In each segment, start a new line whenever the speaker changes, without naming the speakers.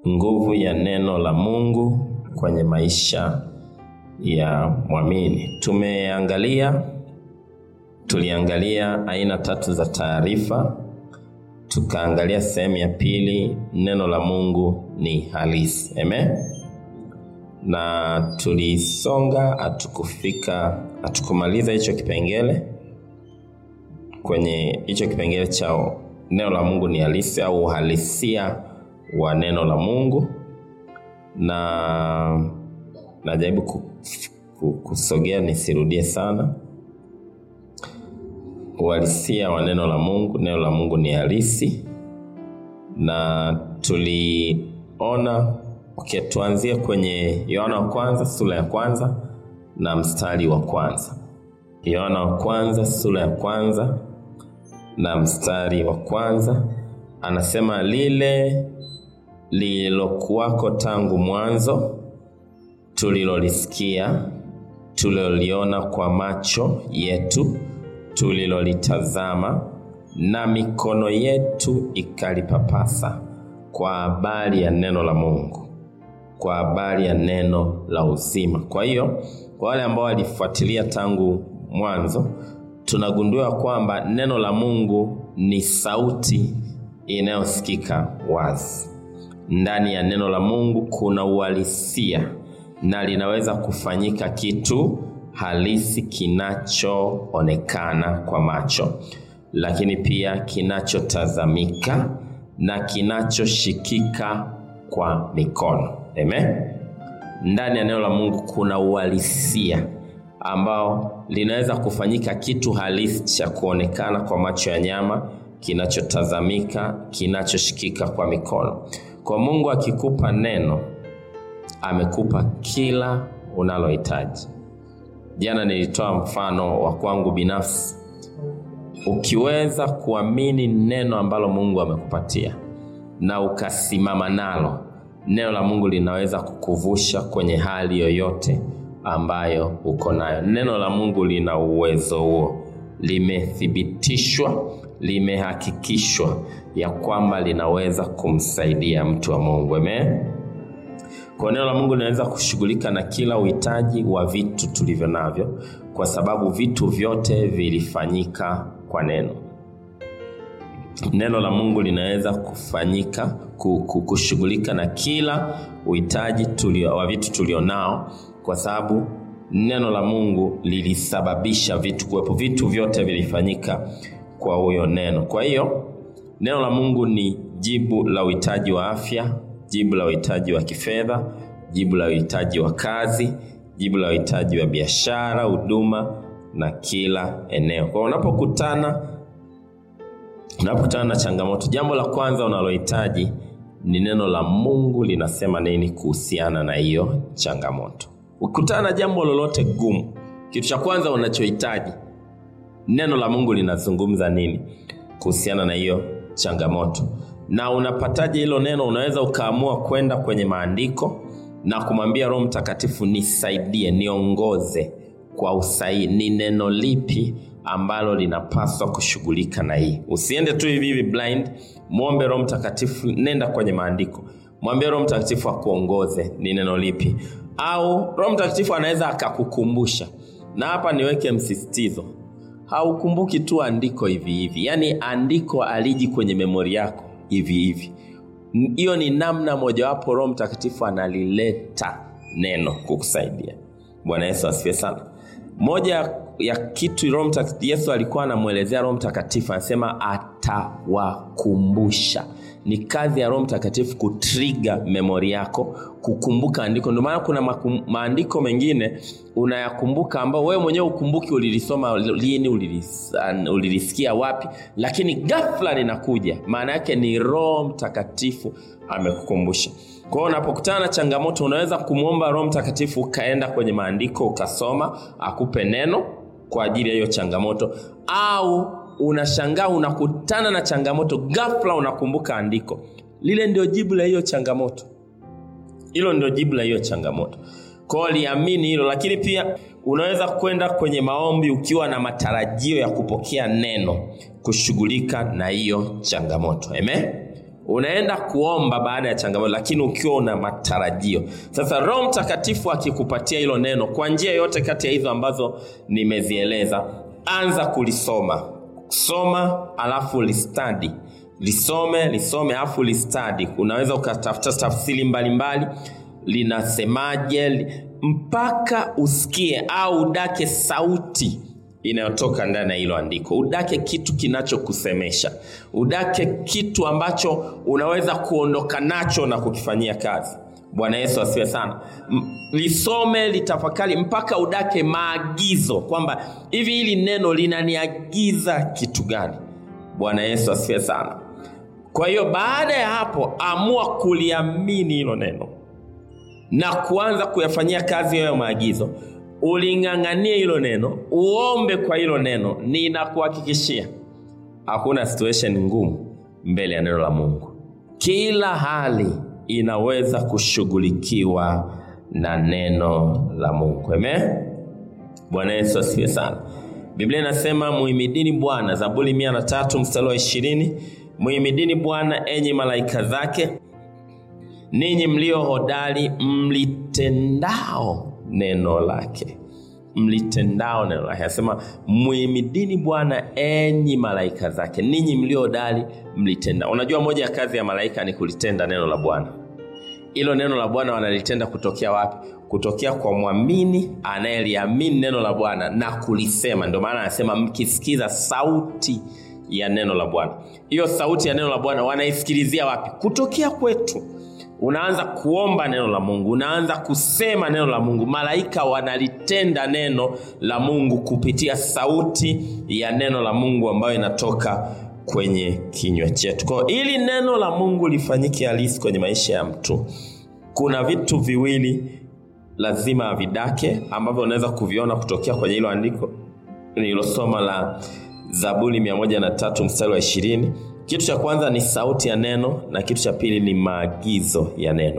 nguvu ya neno la Mungu kwenye maisha ya mwamini. Tumeangalia tuliangalia aina tatu za taarifa, tukaangalia sehemu ya pili, neno la Mungu ni halisi. Amen. Na tulisonga, hatukufika, hatukumaliza hicho kipengele kwenye hicho kipengele cha neno la Mungu ni halisi au uhalisia wa neno la Mungu, na najaribu ku, ku, kusogea nisirudie sana. Uhalisia wa neno la Mungu, neno la Mungu ni halisi, na tuliona okay, tuanzie kwenye Yohana wa kwanza sura ya kwanza na mstari wa kwanza. Yohana wa kwanza sura ya kwanza na mstari wa kwanza anasema, lile lililokuwako tangu mwanzo, tulilolisikia, tuliloliona kwa macho yetu, tulilolitazama na mikono yetu ikalipapasa, kwa habari ya neno la Mungu, kwa habari ya neno la uzima. Kwa hiyo kwa wale ambao walifuatilia tangu mwanzo tunagundua kwamba neno la Mungu ni sauti inayosikika wazi. Ndani ya neno la Mungu kuna uhalisia na linaweza kufanyika kitu halisi kinachoonekana kwa macho, lakini pia kinachotazamika na kinachoshikika kwa mikono. Amen. Ndani ya neno la Mungu kuna uhalisia ambao linaweza kufanyika kitu halisi cha kuonekana kwa macho ya nyama, kinachotazamika, kinachoshikika kwa mikono. Kwa Mungu akikupa neno, amekupa kila unalohitaji. Jana nilitoa mfano wa kwangu binafsi. Ukiweza kuamini neno ambalo Mungu amekupatia na ukasimama nalo, neno la Mungu linaweza kukuvusha kwenye hali yoyote ambayo uko nayo. Neno la Mungu lina uwezo huo, limethibitishwa, limehakikishwa ya kwamba linaweza kumsaidia mtu wa Mungu. Amen. Kwa neno la Mungu linaweza kushughulika na kila uhitaji wa vitu tulivyo navyo, kwa sababu vitu vyote vilifanyika kwa neno. Neno la Mungu linaweza kufanyika kushughulika na kila uhitaji tulio, wa vitu tulionao kwa sababu neno la Mungu lilisababisha vitu kuwepo. Vitu vyote vilifanyika kwa huyo neno. Kwa hiyo neno la Mungu ni jibu la uhitaji wa afya, jibu la uhitaji wa kifedha, jibu la uhitaji wa kazi, jibu la uhitaji wa biashara, huduma na kila eneo. Kwa unapokutana unapokutana na changamoto, jambo la kwanza unalohitaji ni neno la Mungu linasema nini kuhusiana na hiyo changamoto. Ukikutana na jambo lolote gumu, kitu cha kwanza unachohitaji neno la Mungu linazungumza nini kuhusiana na hiyo changamoto. Na unapataje hilo neno? Unaweza ukaamua kwenda kwenye maandiko na kumwambia Roho Mtakatifu, nisaidie, niongoze kwa usahihi, ni neno lipi ambalo linapaswa kushughulika na hii. Usiende tu hivi hivi blind, mwombe Roho Mtakatifu, nenda kwenye maandiko, mwambie Roho Mtakatifu akuongoze ni neno lipi au Roho Mtakatifu anaweza akakukumbusha. Na hapa niweke msisitizo, haukumbuki tu andiko hivi hivi, yaani andiko aliji kwenye memori yako hivi hivi. Hiyo ni namna mojawapo Roho Mtakatifu analileta neno kukusaidia. Bwana Yesu asifiwe sana. Moja ya kitu Roho Mtakatifu, Yesu alikuwa anamwelezea Roho Mtakatifu, anasema atawakumbusha ni kazi ya Roho Mtakatifu kutriga memori yako kukumbuka andiko. Ndio maana kuna makum, maandiko mengine unayakumbuka ambao wewe mwenyewe ukumbuki ulilisoma lini, ulilis, ulilisikia wapi, lakini ghafla linakuja. Maana yake ni Roho Mtakatifu amekukumbusha. Kwa hiyo unapokutana na changamoto, unaweza kumwomba Roho Mtakatifu ukaenda kwenye maandiko ukasoma, akupe neno kwa ajili ya hiyo changamoto au unashangaa unakutana na changamoto ghafla unakumbuka andiko lile ndio jibu la hiyo changamoto hilo ndio jibu la hiyo changamoto kwao liamini hilo lakini pia unaweza kwenda kwenye maombi ukiwa na matarajio ya kupokea neno kushughulika na hiyo changamoto amen unaenda kuomba baada ya changamoto lakini ukiwa una matarajio sasa roho mtakatifu akikupatia hilo neno kwa njia yote kati ya hizo ambazo nimezieleza anza kulisoma soma alafu listadi lisome lisome alafu listadi unaweza ukatafuta tafsiri mbalimbali linasemaje li- mpaka usikie au udake sauti inayotoka ndani ya hilo andiko udake kitu kinachokusemesha udake kitu ambacho unaweza kuondoka nacho na kukifanyia kazi bwana yesu asiwe sana M- lisome litafakari mpaka udake maagizo kwamba hivi hili neno linaniagiza kitu gani bwana yesu asiwe sana kwa hiyo baada ya hapo amua kuliamini hilo neno na kuanza kuyafanyia kazi hayo maagizo uling'ang'anie hilo neno uombe kwa hilo neno ninakuhakikishia hakuna situation ngumu mbele ya neno la mungu kila hali inaweza kushughulikiwa na neno la mungu amen bwana yesu asifiwe sana biblia inasema muhimidini bwana zaburi mia na tatu mstari wa ishirini muhimidini bwana enyi malaika zake ninyi mlio hodari mlitendao neno lake mlitendao neno lake anasema muhimidini bwana enyi malaika zake ninyi mlio hodari mlitenda unajua moja ya kazi ya malaika ni kulitenda neno la bwana hilo neno la bwana wanalitenda kutokea wapi kutokea kwa mwamini anayeliamini neno la bwana na kulisema ndio maana anasema mkisikiza sauti ya neno la bwana hiyo sauti ya neno la bwana wanaisikilizia wapi kutokea kwetu unaanza kuomba neno la mungu unaanza kusema neno la mungu malaika wanalitenda neno la mungu kupitia sauti ya neno la mungu ambayo inatoka kwenye kinywa chetu kwao ili neno la mungu lifanyike halisi kwenye maisha ya mtu kuna vitu viwili lazima avidake ambavyo unaweza kuviona kutokea kwenye hilo andiko nililosoma la zaburi 13 mstari wa ishirini kitu cha kwanza ni sauti ya neno na kitu cha pili ni maagizo ya neno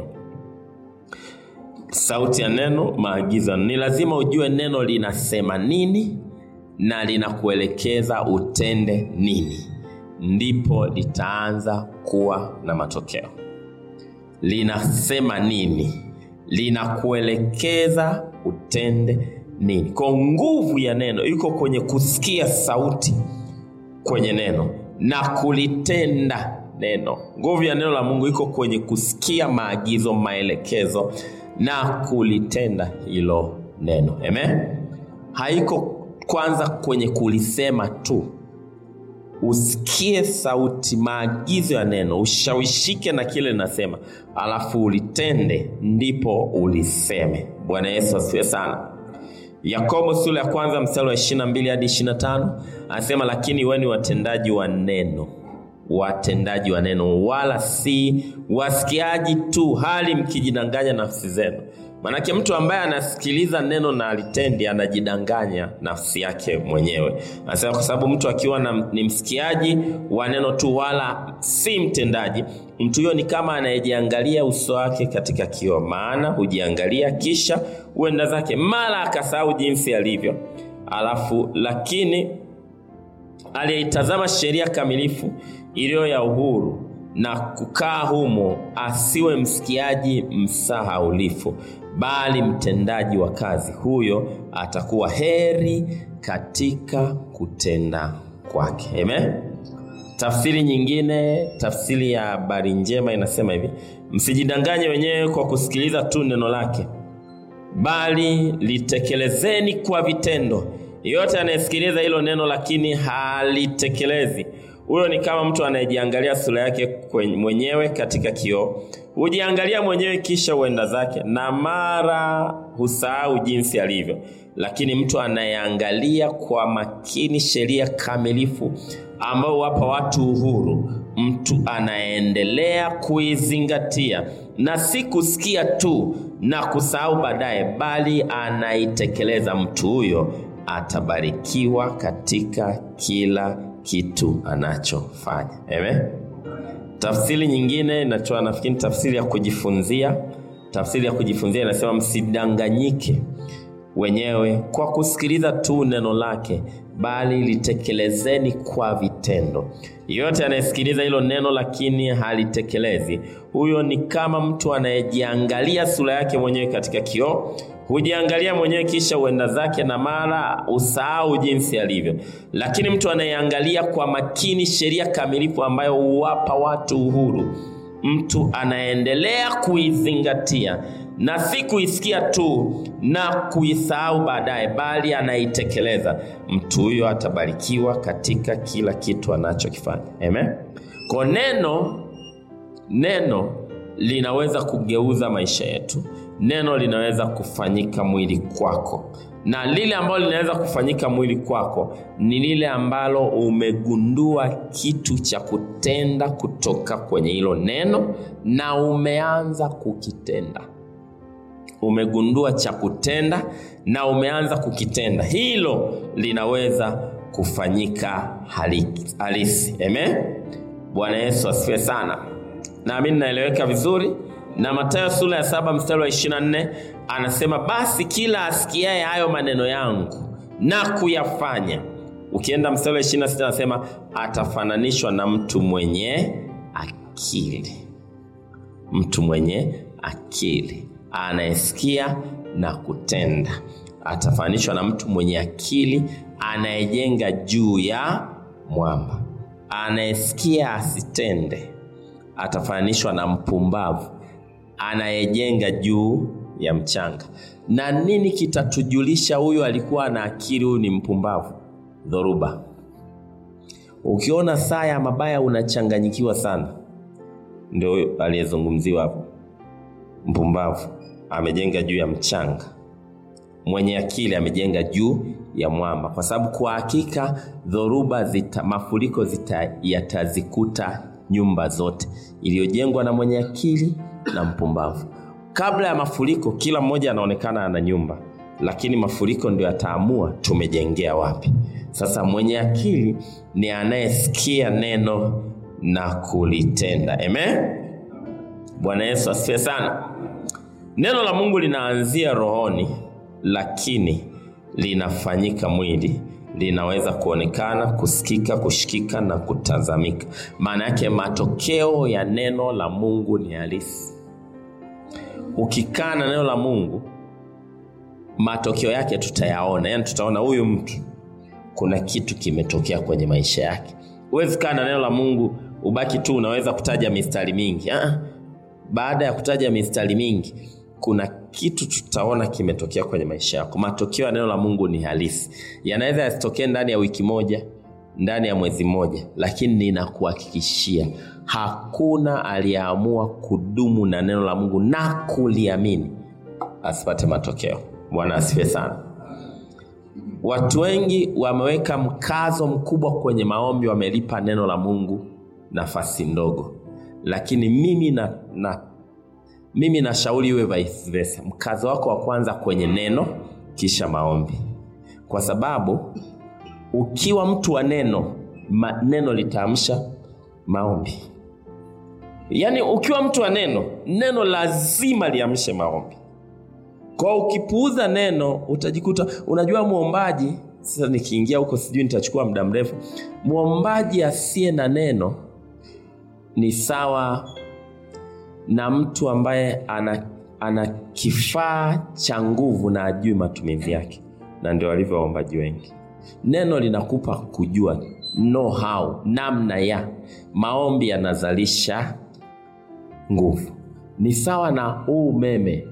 sauti ya neno maagizo ni lazima ujue neno linasema nini na linakuelekeza utende nini ndipo litaanza kuwa na matokeo linasema nini linakuelekeza utende nini kwa nguvu ya neno iko kwenye kusikia sauti kwenye neno na kulitenda neno nguvu ya neno la mungu iko kwenye kusikia maagizo maelekezo na kulitenda hilo neno amen haiko kwanza kwenye kulisema tu usikie sauti maagizo ya neno ushawishike na kile linasema alafu ulitende ndipo uliseme bwana yesu asifiwe sana yakobo sura ya kwanza mstari wa 22 hadi 25 anasema lakini weni watendaji wa neno watendaji wa neno wala si wasikiaji tu hali mkijidanganya nafsi zenu manake mtu ambaye anasikiliza neno na alitendi anajidanganya nafsi yake mwenyewe anasema kwa sababu mtu akiwa na, ni msikiaji wa neno tu wala si mtendaji mtu huyo ni kama anayejiangalia uso wake katika kioo maana hujiangalia kisha huenda zake mara akasahau jinsi alivyo alafu lakini aliyeitazama sheria kamilifu iliyo ya uhuru na kukaa humo asiwe msikiaji msahaulifu bali mtendaji wa kazi huyo atakuwa heri katika kutenda kwake amen tafsiri nyingine tafsiri ya habari njema inasema hivi msijidanganye wenyewe kwa kusikiliza tu neno lake bali litekelezeni kwa vitendo yeyote anayesikiliza hilo neno lakini halitekelezi huyo ni kama mtu anayejiangalia sura yake kwenye, mwenyewe katika kioo hujiangalia mwenyewe kisha huenda zake na mara husahau jinsi alivyo lakini mtu anayeangalia kwa makini sheria kamilifu ambao wapa watu uhuru mtu anaendelea kuizingatia na si kusikia tu na kusahau baadaye bali anaitekeleza mtu huyo atabarikiwa katika kila kitu anachofanya amen tafsiri nyingine inatoa nafikiri tafsiri ya kujifunzia tafsiri ya kujifunzia inasema msidanganyike wenyewe kwa kusikiliza tu neno lake, bali litekelezeni kwa vitendo. Yeyote anayesikiliza hilo neno lakini halitekelezi, huyo ni kama mtu anayejiangalia sura yake mwenyewe katika kioo. Hujiangalia mwenyewe kisha uenda zake, na mara usahau jinsi alivyo. Lakini mtu anayeangalia kwa makini sheria kamilifu ambayo huwapa watu uhuru, mtu anaendelea kuizingatia na si kuisikia tu na kuisahau baadaye, bali anaitekeleza, mtu huyo atabarikiwa katika kila kitu anachokifanya. Amen. Kwa neno neno linaweza kugeuza maisha yetu. Neno linaweza kufanyika mwili kwako, na lile ambalo linaweza kufanyika mwili kwako ni lile ambalo umegundua kitu cha kutenda kutoka kwenye hilo neno na umeanza kukitenda umegundua cha kutenda na umeanza kukitenda, hilo linaweza kufanyika halisi. Amen. Bwana Yesu asifiwe sana. Naamini naeleweka vizuri. Na Mathayo sura ya saba mstari wa 24 anasema, basi kila asikiaye hayo maneno yangu na kuyafanya. Ukienda mstari wa 26 anasema atafananishwa na mtu mwenye akili, mtu mwenye akili anayesikia na kutenda. Atafananishwa na mtu mwenye akili anayejenga juu ya mwamba. Anayesikia asitende, atafananishwa na mpumbavu anayejenga juu ya mchanga. Na nini kitatujulisha huyu alikuwa na akili, huyu ni mpumbavu? Dhoruba. Ukiona saa ya mabaya unachanganyikiwa sana, ndio aliyezungumziwa hapo, mpumbavu amejenga juu ya mchanga, mwenye akili amejenga juu ya mwamba, kwa sababu kwa hakika dhoruba zita, mafuriko zita, yatazikuta nyumba zote, iliyojengwa na mwenye akili na mpumbavu. Kabla ya mafuriko, kila mmoja anaonekana ana nyumba, lakini mafuriko ndio yataamua tumejengea wapi. Sasa mwenye akili ni anayesikia neno na kulitenda. Amen. Bwana Yesu asifiwe sana. Neno la Mungu linaanzia rohoni, lakini linafanyika mwili, linaweza kuonekana, kusikika, kushikika na kutazamika. Maana yake matokeo ya neno la Mungu ni halisi. Ukikaa na neno la Mungu, matokeo yake tutayaona, yaani tutaona huyu mtu kuna kitu kimetokea kwenye maisha yake. Huwezi kaa na neno la Mungu ubaki tu unaweza kutaja mistari mingi. Ah, baada ya kutaja mistari mingi kuna kitu tutaona kimetokea kwenye maisha yako. Matokeo ya neno la Mungu ni halisi, yanaweza yasitokee ndani ya wiki moja, ndani ya mwezi mmoja, lakini ninakuhakikishia hakuna aliyeamua kudumu na neno la Mungu na kuliamini asipate matokeo. Bwana asifiwe sana. Watu wengi wameweka mkazo mkubwa kwenye maombi, wamelipa neno la Mungu nafasi ndogo, lakini mimi na, na mimi nashauri iwe vice versa. Mkazo wako wa kwanza kwenye neno, kisha maombi, kwa sababu ukiwa mtu wa neno ma, neno litaamsha maombi. Yaani ukiwa mtu wa neno, neno lazima liamshe maombi. Kwa ukipuuza neno utajikuta unajua, mwombaji sasa, nikiingia huko sijui nitachukua muda mrefu. Mwombaji asiye na neno ni sawa na mtu ambaye ana, ana kifaa cha nguvu na ajui matumizi yake, na ndio walivyo waombaji wengi. Neno linakupa kujua know how, namna ya maombi yanazalisha nguvu. Ni sawa na huu umeme,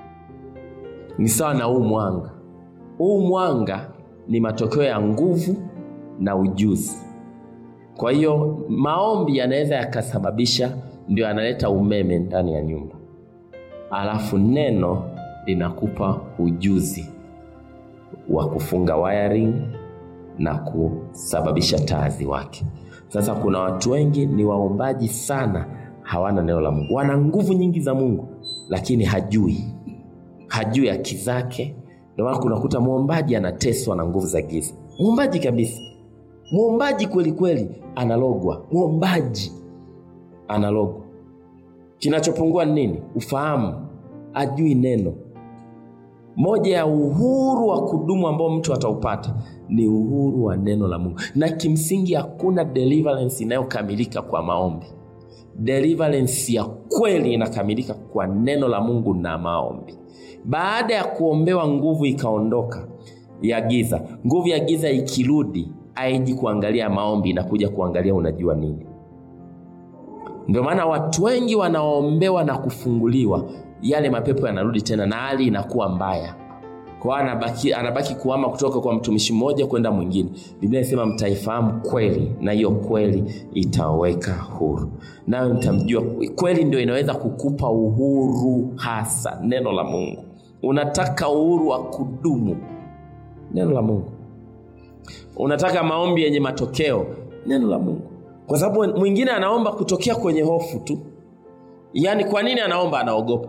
ni sawa na huu mwanga. Huu mwanga ni matokeo ya nguvu na ujuzi. Kwa hiyo maombi yanaweza yakasababisha ndio analeta umeme ndani ya nyumba, alafu neno linakupa ujuzi wa kufunga wiring na kusababisha taa ziwake. Sasa kuna watu wengi ni waombaji sana, hawana neno la Mungu. Wana nguvu nyingi za Mungu, lakini hajui hajui haki zake. Ndio maana kunakuta mwombaji anateswa na nguvu za giza, mwombaji kabisa, mwombaji kweli kweli, analogwa, mwombaji analogwa. Kinachopungua ni nini? Ufahamu, ajui neno. moja ya uhuru wa kudumu ambao mtu ataupata ni uhuru wa neno la mungu na kimsingi hakuna deliverance inayokamilika kwa maombi deliverance ya kweli inakamilika kwa neno la mungu na maombi baada ya kuombewa nguvu ikaondoka ya giza nguvu ya giza ikirudi aiji kuangalia maombi inakuja kuangalia unajua nini ndio maana watu wengi wanaombewa na kufunguliwa yale mapepo yanarudi tena na hali inakuwa mbaya kwa anabaki, anabaki kuama kutoka kwa mtumishi mmoja kwenda mwingine biblia inasema mtaifahamu kweli na hiyo kweli itaweka huru nayo mtamjua kweli ndio inaweza kukupa uhuru hasa neno la mungu unataka uhuru wa kudumu neno la mungu unataka maombi yenye matokeo neno la mungu kwa sababu mwingine anaomba kutokea kwenye hofu tu yaani kwa nini anaomba anaogopa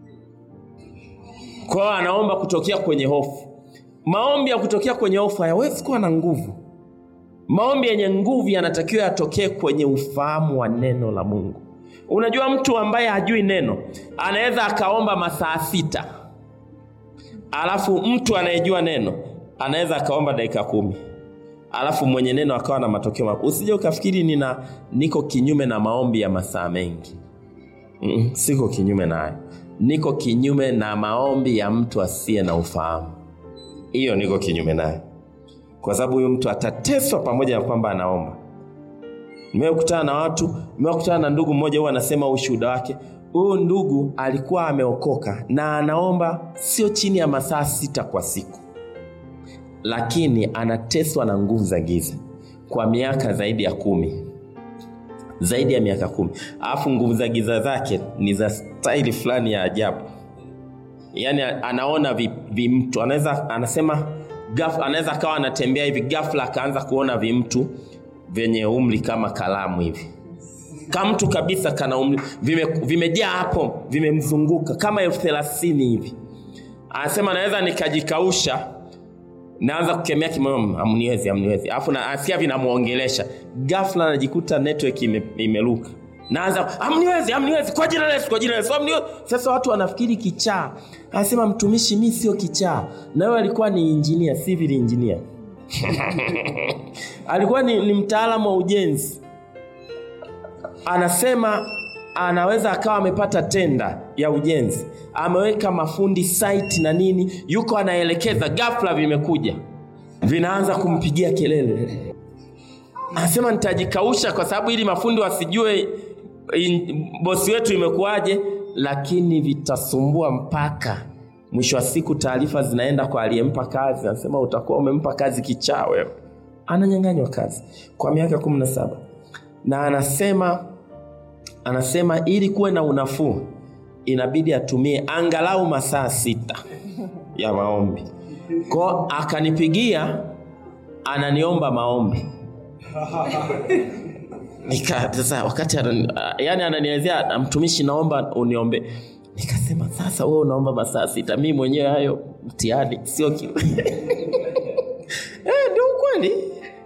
kwao anaomba kutokea kwenye hofu maombi ya kutokea kwenye hofu hayawezi kuwa na nguvu maombi yenye nguvu yanatakiwa yatokee kwenye ufahamu wa neno la mungu unajua mtu ambaye hajui neno anaweza akaomba masaa sita alafu mtu anayejua neno anaweza akaomba dakika kumi alafu mwenye neno akawa na matokeo makubwa usije ukafikiri nina niko kinyume na maombi ya masaa mengi mm, siko kinyume nayo niko kinyume na maombi ya mtu asiye na ufahamu hiyo niko kinyume nayo kwa sababu huyu mtu atateswa pamoja na kwamba anaomba nimekutana na watu nimekutana na ndugu mmoja huwa anasema ushuhuda wake huyu ndugu alikuwa ameokoka na anaomba sio chini ya masaa sita kwa siku lakini anateswa na nguvu za giza kwa miaka zaidi ya kumi zaidi ya miaka kumi alafu nguvu za giza zake ni za staili fulani ya ajabu yaani anaona vimtu vi anaweza anasema gaf, anaweza akawa anatembea hivi gafla akaanza kuona vimtu vyenye umri kama kalamu hivi kamtu kabisa kana umri vimejaa vime hapo vimemzunguka kama elfu thelathini hivi anasema anaweza nikajikausha naanza kukemea kimoyo amniwezi amniwezi alafu nasikia vinamwongelesha gafla najikuta network ime, imeruka naanza amniwezi amniwezi kwa jina la Yesu kwa jina la Yesu amniwezi sasa watu wanafikiri kichaa anasema mtumishi mi sio kichaa na wewe alikuwa ni engineer civil engineer alikuwa ni, ni mtaalamu wa ujenzi anasema anaweza akawa amepata tenda ya ujenzi ameweka mafundi site na nini yuko anaelekeza gafla vimekuja vinaanza kumpigia kelele anasema nitajikausha kwa sababu ili mafundi wasijue in, bosi wetu imekuwaje lakini vitasumbua mpaka mwisho wa siku taarifa zinaenda kwa aliyempa kazi anasema utakuwa umempa kazi kichaa wewe ananyanganywa kazi kwa miaka kumi na saba na anasema anasema ili kuwe na unafuu inabidi atumie angalau masaa sita ya maombi ko akanipigia ananiomba maombi nika sasa wakati anani, yani ananielezea mtumishi naomba uniombe nikasema sasa wewe unaomba masaa sita mi mwenyewe hayo mtihani sio ki eh, ndio ukweli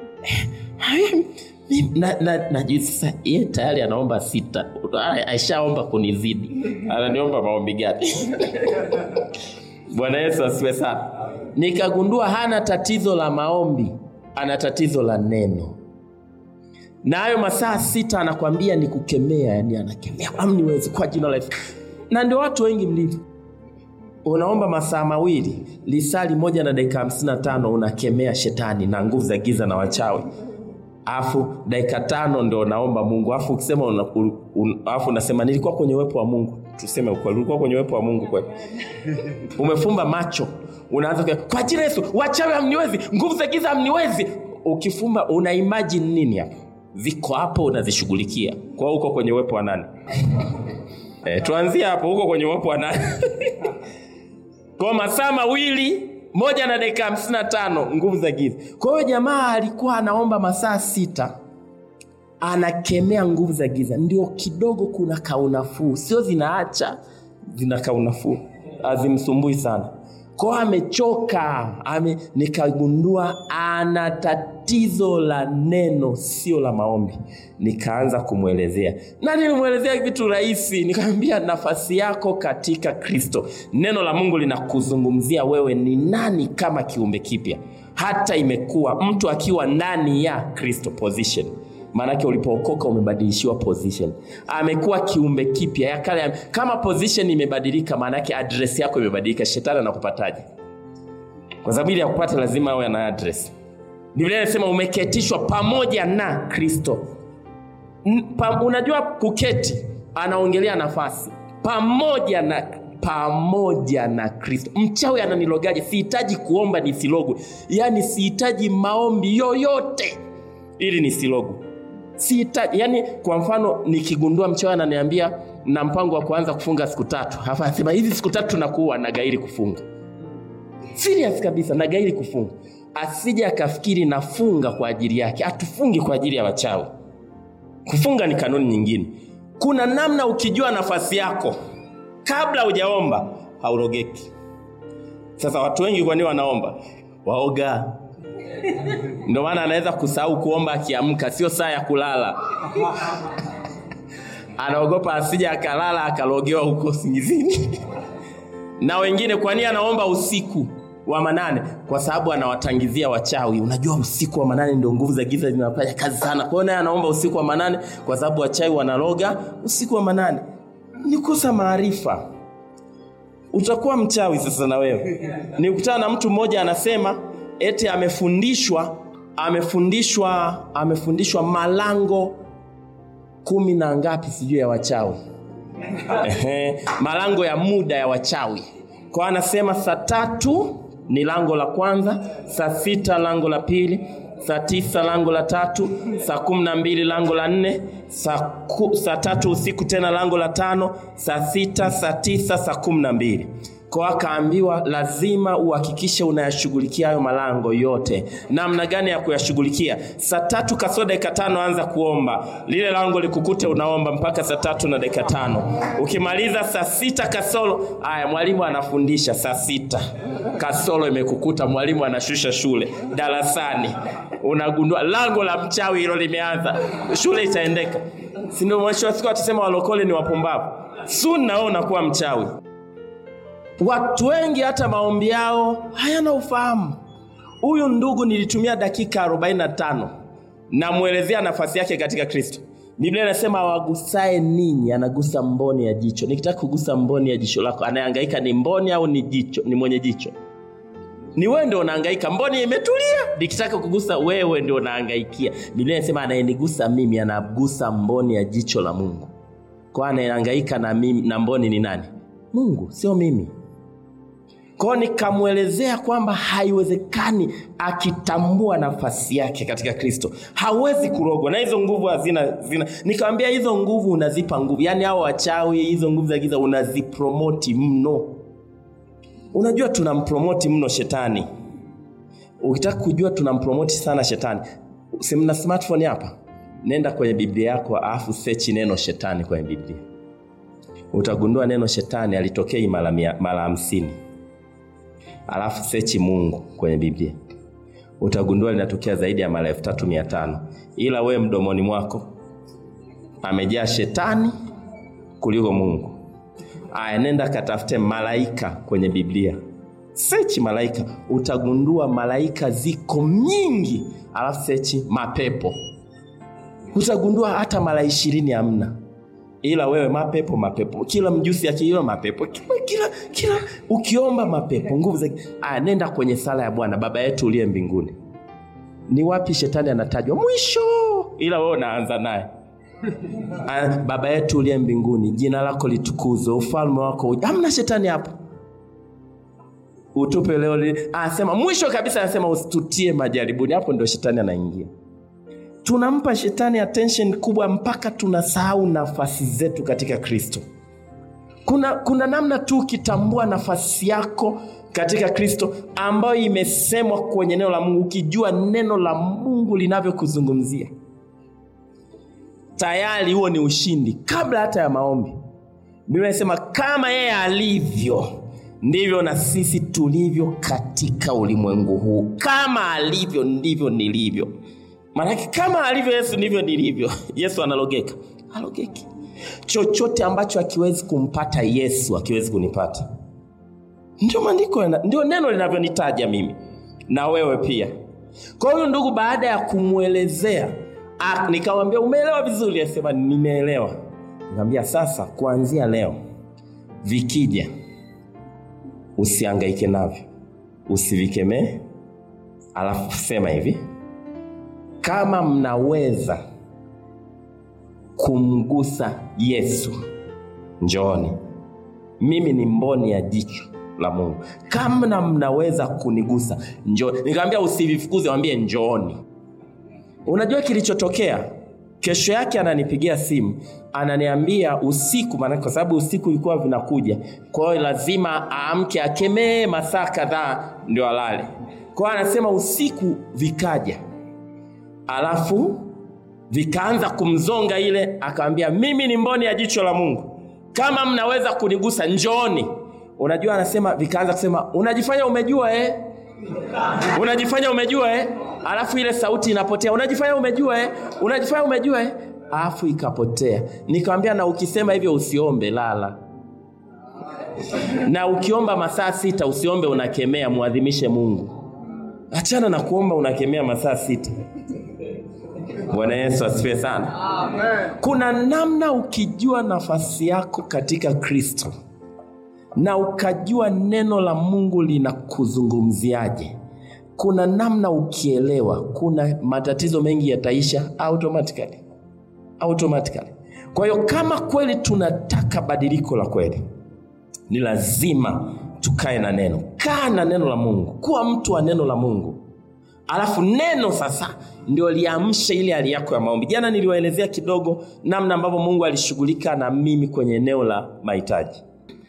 na, na, najui sasa ye tayari anaomba sita aishaomba kunizidi ananiomba maombi gani bwana yesu asiwe sana nikagundua hana tatizo la maombi ana tatizo la neno na hayo masaa sita anakwambia ni kukemea yani anakemea amniwezi kwa jina la yesu na ndio watu wengi mlivyo unaomba masaa mawili lisali moja na dakika hamsini na tano unakemea shetani na nguvu za giza na wachawi afu dakika tano ndo naomba mungu afu ukisema una, un, afu unasema nilikuwa kwenye uwepo wa mungu tuseme ukweli ulikuwa kwenye uwepo wa mungu kweli umefumba macho unaanza kwa jina yesu wachawi hamniwezi nguvu za giza hamniwezi ukifumba una imagine nini hapo ziko hapo unazishughulikia kwa uko kwenye uwepo wa nani e, tuanzie hapo huko kwenye uwepo wa nani kwa masaa mawili moja na dakika hamsini na tano nguvu za giza kwa hiyo jamaa alikuwa anaomba masaa sita anakemea nguvu za giza ndio kidogo kuna kaunafuu sio zinaacha zina kaunafuu azimsumbui sana kwao amechoka ame, nikagundua ana tatizo la neno sio la maombi nikaanza kumwelezea na nilimwelezea vitu rahisi nikamwambia nafasi yako katika kristo neno la mungu linakuzungumzia wewe ni nani kama kiumbe kipya hata imekuwa mtu akiwa ndani ya kristo position maanake ulipookoka umebadilishiwa position amekuwa kiumbe kipya ya kale kama position imebadilika maanake adresi yako imebadilika shetani anakupataje kwa sababu ili ya kupata lazima awe na address biblia inasema umeketishwa pamoja na kristo N- pa, unajua kuketi anaongelea nafasi pamoja na pamoja na kristo mchawi ananilogaje sihitaji kuomba nisilogwe yaani sihitaji maombi yoyote ili nisilogwe sihitaji yani kwa mfano nikigundua mchawi ananiambia na mpango wa kuanza kufunga siku tatu halafu anasema hizi siku tatu tunakuwa na gairi kufunga serious kabisa na gairi kufunga asije akafikiri nafunga kwa ajili yake atufungi kwa ajili ya wachawi kufunga ni kanuni nyingine kuna namna ukijua nafasi yako kabla hujaomba haurogeki sasa watu wengi kwani wanaomba waoga ndio maana anaweza kusahau kuomba akiamka sio saa ya kulala anaogopa asije akalala akalogewa huko singizini na wengine kwa nini anaomba usiku wa manane kwa sababu anawatangizia wachawi unajua usiku wa manane ndio nguvu za giza zinafanya kazi sana kwa hiyo naye anaomba usiku wa manane kwa sababu wachawi wanaloga usiku wa manane ni kosa maarifa utakuwa mchawi sasa na wewe nikutana na mtu mmoja anasema eti amefundishwa amefundishwa amefundishwa malango kumi na ngapi sijui ya wachawi Ehe, malango ya muda ya wachawi kwa anasema saa tatu ni lango la kwanza saa sita lango la pili saa tisa lango la tatu saa kumi na mbili lango la nne saa, ku, saa tatu usiku tena lango la tano saa sita saa tisa saa kumi na mbili kwa akaambiwa lazima uhakikishe unayashughulikia hayo malango yote namna gani ya kuyashughulikia saa tatu kasoro dakika tano anza kuomba lile lango likukute unaomba mpaka saa tatu na dakika tano ukimaliza saa sita kasoro aya mwalimu anafundisha saa sita kasoro imekukuta mwalimu anashusha shule darasani unagundua lango la mchawi hilo limeanza shule itaendeka sindio mwisho wa siku atasema walokole ni wapumbavu sun nawe unakuwa mchawi watu wengi hata maombi yao hayana ufahamu huyu ndugu nilitumia dakika 45 namwelezea nafasi yake katika kristo biblia inasema awagusae ninyi anagusa mboni ya jicho nikitaka kugusa mboni ya jicho lako anayehangaika ni mboni au ni jicho ni mwenye jicho ni wewe ndio unahangaika mboni imetulia nikitaka kugusa wewe ndio unahangaikia biblia inasema anayenigusa mimi anagusa mboni ya jicho la mungu kwa anayehangaika na, mimi, na mboni ni nani mungu sio mimi kwao nikamwelezea kwamba haiwezekani akitambua nafasi yake katika kristo hawezi kurogwa na hizo nguvu hazina zina nikamwambia hizo nguvu unazipa nguvu yaani hao wachawi hizo nguvu za giza unazipromoti mno unajua tunampromoti mno shetani ukitaka kujua tunampromoti sana shetani simna smartphone hapa nenda kwenye biblia yako alafu sechi neno shetani kwenye biblia utagundua neno shetani alitokei mara mia- mara hamsini alafu sechi mungu kwenye biblia utagundua linatokea zaidi ya mara elfu tatu mia tano ila wewe mdomoni mwako amejaa shetani kuliko mungu aya nenda katafute malaika kwenye biblia sechi malaika utagundua malaika ziko nyingi alafu sechi mapepo utagundua hata mara ishirini hamna ila wewe mapepo mapepo kila mjusi akiiwa mapepo kila, kila, kila ukiomba mapepo nguvu za aya nenda kwenye sala ya bwana baba yetu uliye mbinguni ni wapi shetani anatajwa mwisho ila wewe unaanza naye Ah, baba yetu uliye mbinguni jina lako litukuzwe ufalme wako uje. hamna shetani hapo utupe leo li- anasema mwisho kabisa anasema usitutie majaribuni hapo ndio shetani anaingia tunampa shetani attention kubwa mpaka tunasahau nafasi zetu katika kristo kuna, kuna namna tu ukitambua nafasi yako katika kristo ambayo imesemwa kwenye neno la mungu ukijua neno la mungu linavyokuzungumzia tayari huo ni ushindi kabla hata ya maombi biblia inasema kama yeye alivyo ndivyo na sisi tulivyo katika ulimwengu huu kama alivyo ndivyo nilivyo maanake kama alivyo yesu ndivyo nilivyo yesu analogeka alogeki chochote ambacho akiwezi kumpata yesu akiwezi kunipata ndio maandiko yana- ndio neno linavyonitaja mimi na wewe pia kwa hiyo ndugu baada ya kumwelezea ah, nikamwambia umeelewa vizuri asema nimeelewa nikamwambia sasa kuanzia leo vikija usiangaike navyo usivikemee alafu sema hivi kama mnaweza kumgusa yesu njooni mimi ni mboni ya jicho la mungu kama mnaweza kunigusa njooni nikamwambia usivifukuze wambie njooni unajua kilichotokea kesho yake ananipigia simu ananiambia usiku maanake kwa sababu usiku ilikuwa vinakuja kwa hiyo lazima aamke akemee masaa kadhaa ndio alale kwa hiyo anasema usiku vikaja alafu vikaanza kumzonga ile akawambia mimi ni mboni ya jicho la mungu kama mnaweza kunigusa njooni unajua anasema vikaanza kusema unajifanya umejua eh? unajifanya umejua eh? alafu ile sauti inapotea unajifanya umejua eh? unajifanya umejua eh? alafu ikapotea nikamwambia na ukisema hivyo usiombe lala na ukiomba masaa sita usiombe unakemea mwadhimishe mungu achana na kuomba unakemea masaa sita bwana yesu asifiwe sana kuna namna ukijua nafasi yako katika kristo na ukajua neno la mungu linakuzungumziaje kuna namna ukielewa kuna matatizo mengi yataisha automatically automatically kwa hiyo kama kweli tunataka badiliko la kweli ni lazima tukae na neno kaa na neno la mungu kuwa mtu wa neno la mungu alafu neno sasa ndio liamshe ile hali yako ya maombi jana niliwaelezea kidogo namna ambavyo mungu alishughulika na mimi kwenye eneo la mahitaji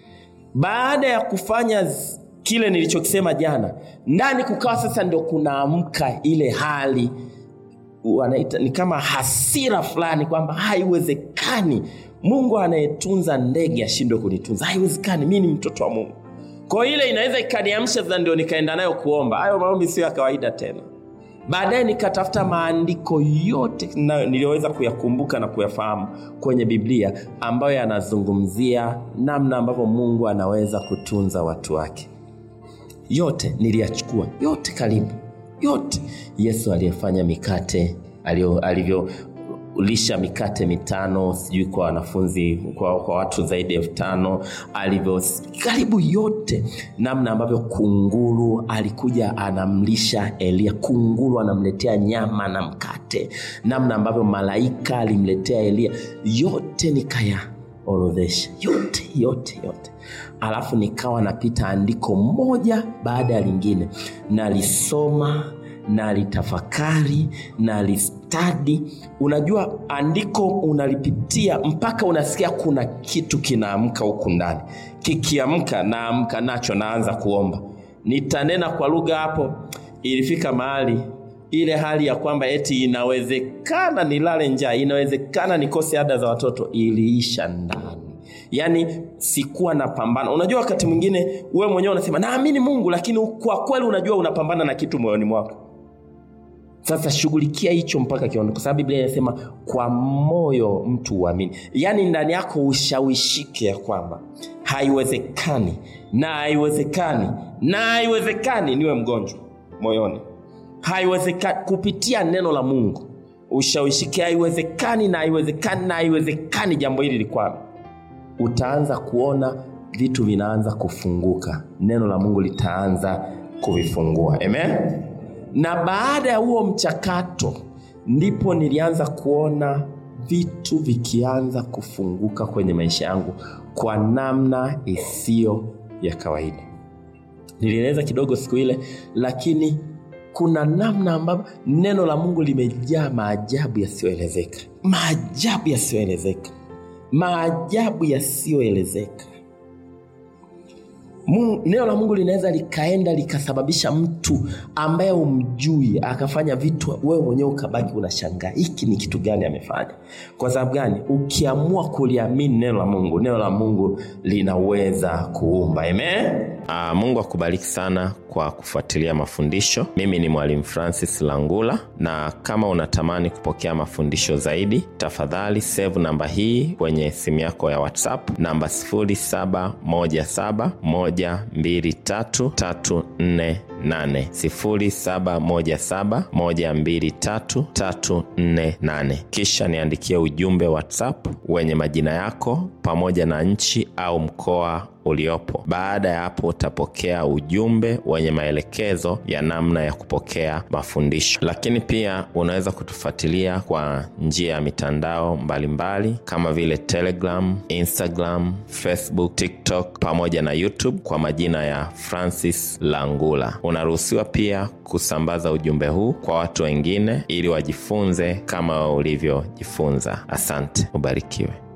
baada ya kufanya z- kile nilichokisema jana ndani kukawa sasa ndio kunaamka ile hali wanaita ni kama hasira fulani kwamba haiwezekani mungu anayetunza ndege ashindwe kunitunza haiwezekani mi ni mtoto wa mungu kwa hiyo ile inaweza ikaniamsha sasa ndio nikaenda nayo kuomba hayo maombi sio ya kawaida tena baadaye nikatafuta maandiko yote na- niliyoweza kuyakumbuka na kuyafahamu kwenye biblia ambayo yanazungumzia namna ambavyo mungu anaweza kutunza watu wake yote niliyachukua yote karibu yote yesu aliyefanya mikate alio- alivyolisha mikate mitano sijui kwa wanafunzi kwa, kwa watu zaidi ya elfu tano alivyo karibu yote namna ambavyo kunguru alikuja anamlisha elia kunguru anamletea nyama na mkate namna ambavyo malaika alimletea elia yote nikaya orodhesha yote yote yote alafu nikawa napita andiko moja baada ya lingine nalisoma nalitafakari nalistadi unajua andiko unalipitia mpaka unasikia kuna kitu kinaamka huku ndani kikiamka naamka nacho naanza kuomba nitanena kwa lugha hapo ilifika mahali ile hali ya kwamba eti inawezekana nilale njaa inawezekana nikose ada za watoto iliisha ndani yaani sikuwa napambana unajua wakati mwingine wewe mwenyewe unasema naamini mungu lakini kwa kweli unajua unapambana na kitu moyoni mwako sasa shughulikia hicho mpaka kiondoke kwa sababu biblia inasema kwa moyo mtu uamini yaani ndani yako ushawishike ya kwamba haiwezekani na haiwezekani na haiwezekani niwe mgonjwa moyoni haiwezekani kupitia neno la mungu ushawishike haiwezekani na haiwezekani na haiwezekani jambo hili likwame utaanza kuona vitu vinaanza kufunguka neno la mungu litaanza kuvifungua amen na baada ya huo mchakato ndipo nilianza kuona vitu vikianza kufunguka kwenye maisha yangu kwa namna isiyo ya kawaida nilieleza kidogo siku ile lakini kuna namna ambavyo neno la mungu limejaa maajabu yasiyoelezeka maajabu yasiyoelezeka maajabu yasiyoelezeka Mungu, neno la Mungu linaweza likaenda likasababisha mtu ambaye umjui akafanya vitu, wewe mwenyewe ukabaki unashangaa hiki ni kitu gani amefanya. Kwa sababu gani? Ukiamua kuliamini neno la Mungu, neno la Mungu linaweza kuumba. Amen. Aa, Mungu akubariki sana kwa kufuatilia mafundisho. Mimi ni Mwalimu Francis Langula, na kama unatamani kupokea mafundisho zaidi, tafadhali save namba hii kwenye simu yako ya WhatsApp, namba 0717123348 0717123348. Kisha niandikie ujumbe WhatsApp wenye majina yako pamoja na nchi au mkoa uliopo. Baada ya hapo, utapokea ujumbe wenye maelekezo ya namna ya kupokea mafundisho. Lakini pia unaweza kutufuatilia kwa njia ya mitandao mbalimbali mbali, kama vile Telegram, Instagram, Facebook, TikTok pamoja na YouTube kwa majina ya Francis Langula. Unaruhusiwa pia kusambaza ujumbe huu kwa watu wengine ili wajifunze kama ulivyojifunza. Asante, ubarikiwe.